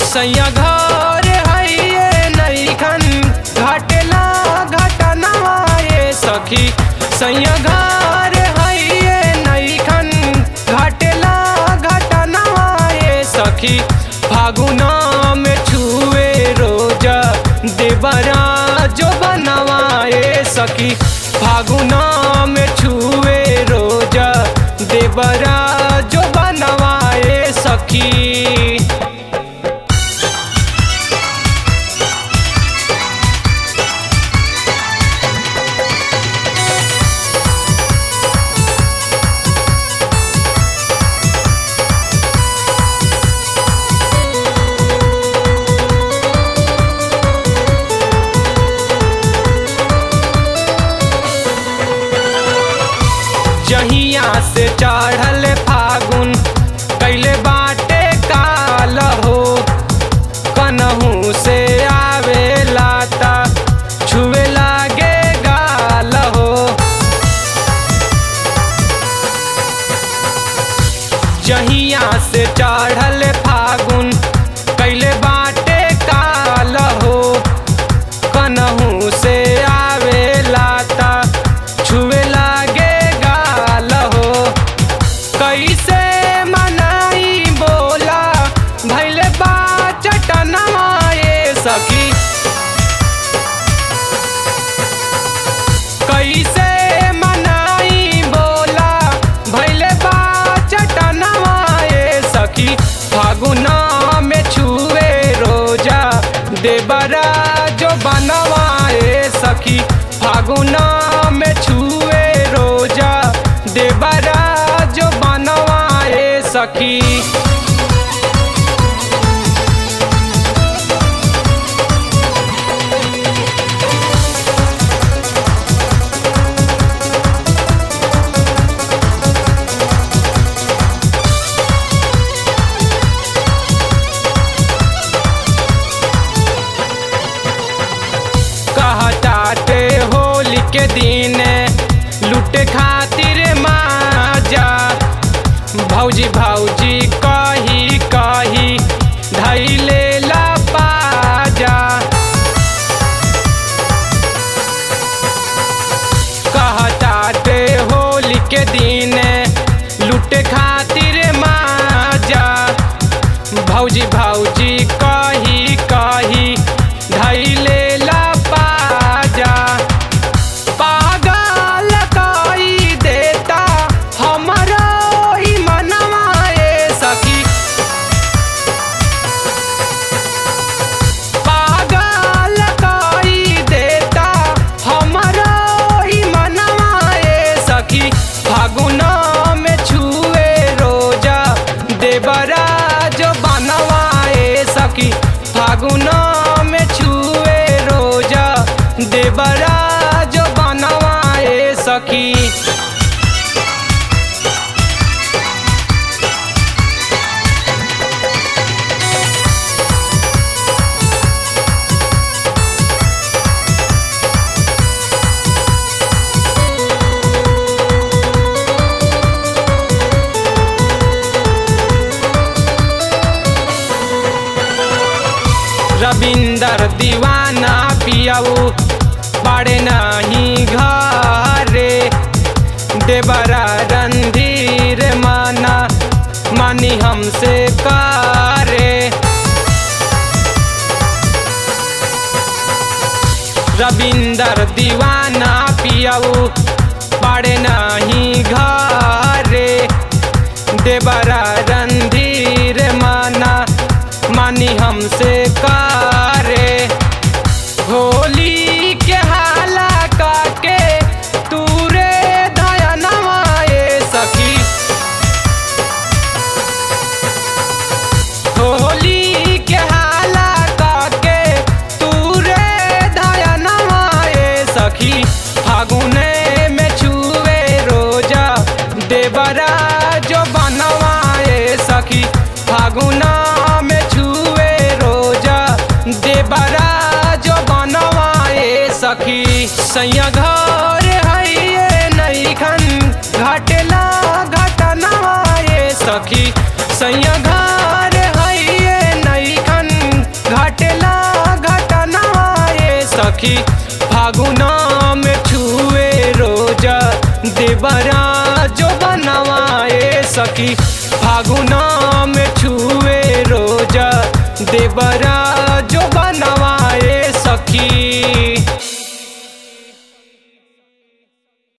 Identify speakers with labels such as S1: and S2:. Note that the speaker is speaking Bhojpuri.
S1: सैया घर है नैखन घटला घटनवा ये सखी सैया घर है नैखन घटला घटनवा ये सखी फागुना में छुए रोजा देवरा जो बनवाए सखी फागुना में छुए रोजा देवरा जो बनवाए सखी जहिया से चढ़ल फागुन कैले बाटे काल हो कनहू से आवे लाता छुए लागे गाल हो जहिया से चढ़ल फागुन कैले बाटे काल हो कनहू से आवे लाता छुए लागे गाल हो कैसे मनाई बोला भैले बा चटनवा ये सखी कैसे मनाई बोला भैले बा चटनवा ये सखी फागुना में छुए रोजा देबरा जो बनवाए सखी फागुना में छुए रोजा देबरा जो बनवाए सखी कहताटे होली के दिन लूट खातिर माजा भौजी भौजी कही कही धैले ला पाजा कहताटे होली के दिन लूट खातिर माजा भौजी भौजी कही कही धैले ला पाजा पागल कई देता हमरो ई मनवा ए सखी पागल कई देता हमरो ई मनवा ए सखी फागुना में छुए रोजा देवरा जो बनवाए सखी फागुना में छुए रोजा देवरा जो बनवाए सखी रविंदर दीवाना पियाऊ बड़े नहीं घरे देवरा रंधीर माना मानी हमसे कारे रविंदर दीवाना पियाऊ बड़े नहीं घरे देवरा रंधीर माना मानी हमसे कारे होली के हाला काके तूरे दयनवा ए सखी होली के हाला काके तूरे दयनवा ए सखी फागुने में छुए रोजा देवरा जो बनवाए सखी फागुना में छुए रोजा देवरा जो बनवाए सखी सैया घर है नैखन घटला घटनवा ये सखी सैया घर है नैखन सखी फागुना में छुए रोजा देवरा जो बनवाए सखी फागुना में छुए रोजा देवरा